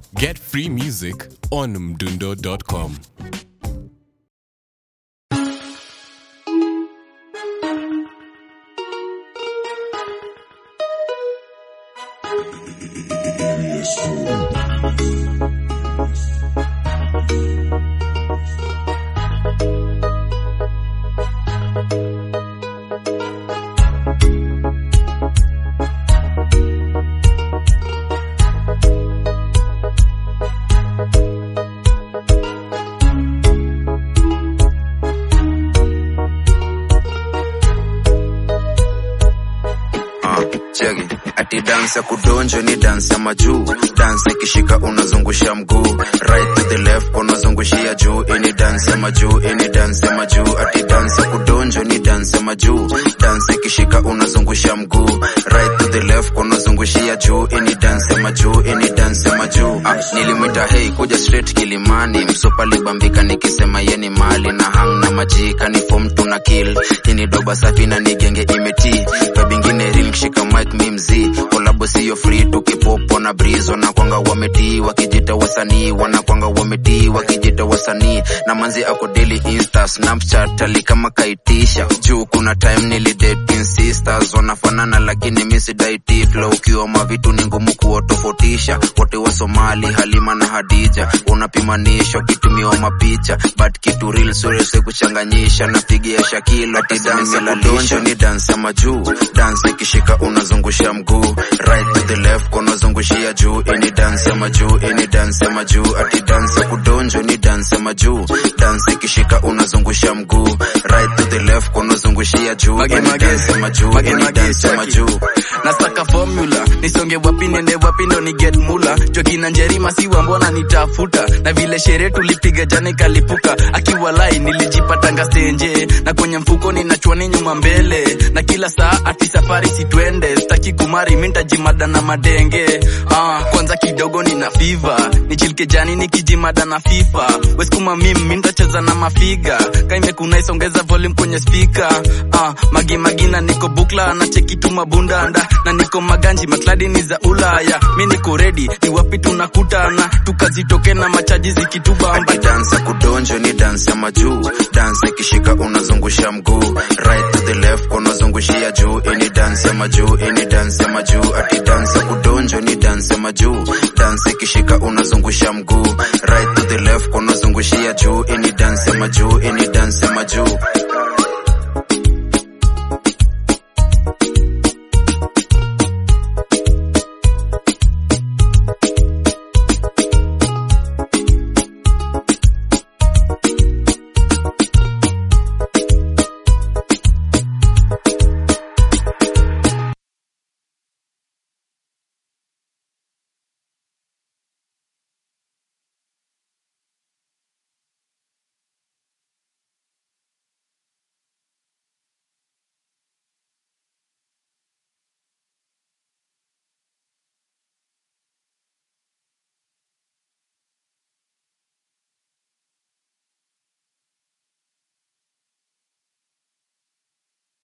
Get free music on mdundo.com. Ah, cheki ati dance ya kudonjo ni dance ya majuu dance ikishika unazungusha mguu right to the left unazungushia juu ini dance ya majuu ini dance ya majuu ati dance ya kudonjo ni dance ya majuu dance ikishika unazungusha mguu right to the left unazungushia juu ini dance ya majuu ini dance ya majuu ah, nilimwita hey kuja straight kilimani msopa libambika nikisema yeni mali na hang na majika ni form tuna kill ini doba safi na nigenge imeti kabingine ring shika mic mi mzii kolabo siyo free tukipopo na breeze wanakwanga wametii wakijita wasanii wanakwanga wametii wakijita wasanii na manzi ako daily insta snapchat ali kama kaitisha juu kuna time nilidating sisters wanafanana lakini misidaiti flow ukiwa mavitu ni ngumu kuwatofautisha wote wa somali halima na hadija unapimanishwa kitumiwa mapicha but kitu real surese kuchanganyisha napigia shakilo tidanselalisha ni dansa majuu dansa ikishika unazungusha mguu right to the left unazungushia juu ini dansa majuu ini dansa majuu ati dansa kudonjo ni dansa majuu dansa ikishika unazungusha mguu right to the left unazungushia juu Mage, ini mage, dansa majuu mage, ini mage, dansa cheki. majuu nasaka formula nisonge wapi nende wapi ndo ni get mula jokina njerima siwa mbona nitafuta na vile sherehe tulipiga jana ikalipuka akiwa lai nilijipatanga stenje na kwenye mfuko ninachwani nyuma mbele na kila saa ati safari sitwende staki kumari mintajimada na madenge ah, kwanza kidogo nina fiva nichilike jani nikijimada na fifa weskuma mim mintacheza na mafiga kaimekunaisongeza volume kwenye spika ah, magimagina niko bukla na cheki tu mabundanda na niko maganji makladi ni za ulaya mi niko redi ni wapi tunakutana tukazitoke na machaji zikitubamba ati dansa kudonjo ni dansa majuu dansa ikishika unazungusha mguu right to the left unazungushia juu ini dansa majuu ini dansa majuu ati dansa kudonjo ni dansa majuu dansa ikishika unazungusha mguu right to the left unazungushia juu ini dansa majuu ini dansa majuu